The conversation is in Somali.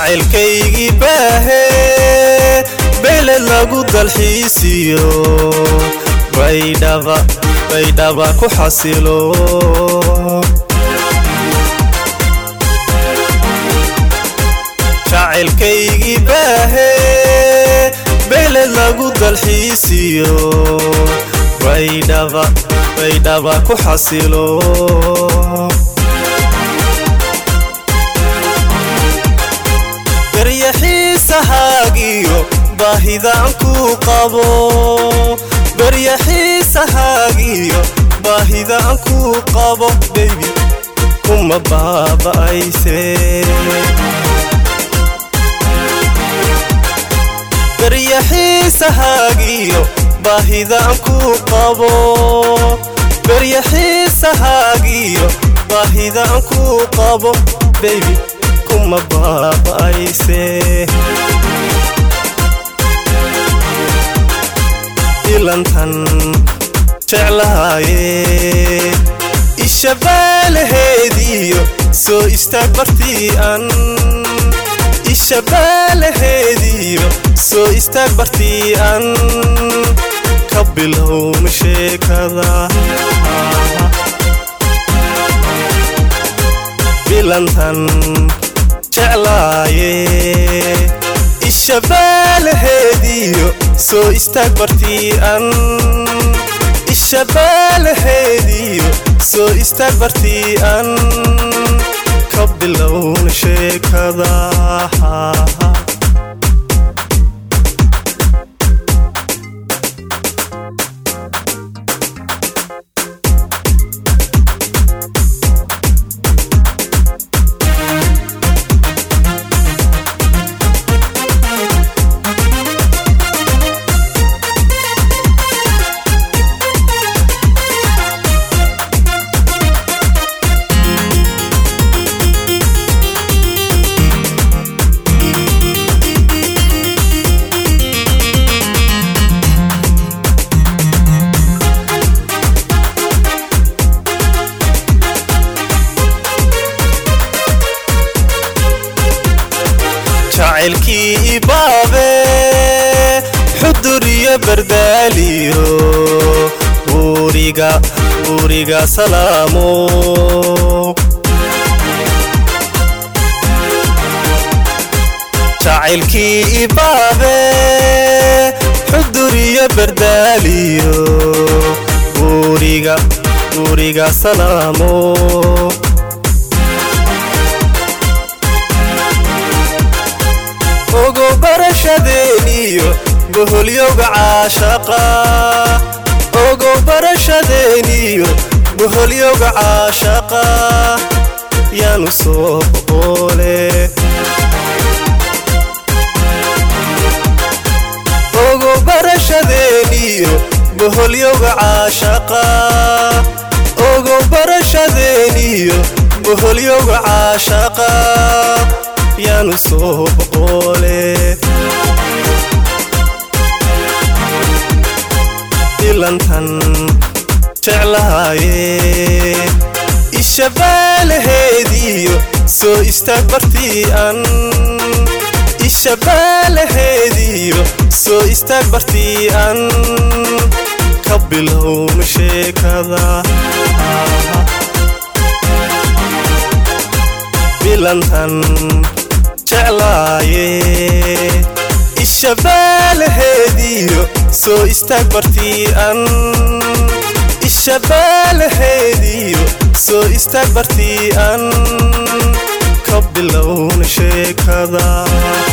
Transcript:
jacaylkaygii baahe beeled lagu dalxiisiyo baydhaba baydhaba ku xasilo jacaylkaygii baahe beeled lagu dalxiisiyo baydhaba baydhaba ku xasilo beryaxiisahaagiyo baahidaan kuu qabo beryaxiisahaagiyo baahidaan kuu qabo bebi kuma baaba'ayse beryaxiisahaagiyo baahidaan kuu qabo beryaxiisahaagiyo baahidaan kuu qabo bebi kuma baaba'ayse ilantan jeclaaye ishabaalaheediyo soo istaag bartii an ishabaalaheediyo soo istaag bartii an ka bilowna sheekada bilantan jeclaaye ishabaalaheediyo soo istaag bartii an ishabaalaheediyo soo istaag bartii an ka bilowna sheekada jacaylkii ibaabe xudur iyo bardaaliyo buuriga buuriga salaamo jacaylkii ibaabe xudur iyo bardaaliyo buuriga buuriga salaamo ogo barashadeeniyo boholyowga caashaqa ogo barashadeeniyo boholyowga caashaqa yaanu soo boqoole ogo barashadeeniyo boholyowga caashaqa ogo barashadeeniyo boholyowga caashaqa yaanu soo boqoole ilantan jeclaaye ishabaalaheediyo soo istaag bartii an ishabaalaheediyo soo istaag bartii an ka bilowna sheekada bilantan jeclaaye ishabaalaheediyo soo istaag bartii an ishabaalaheediyo soo istaag bartii an ka bilowna sheekada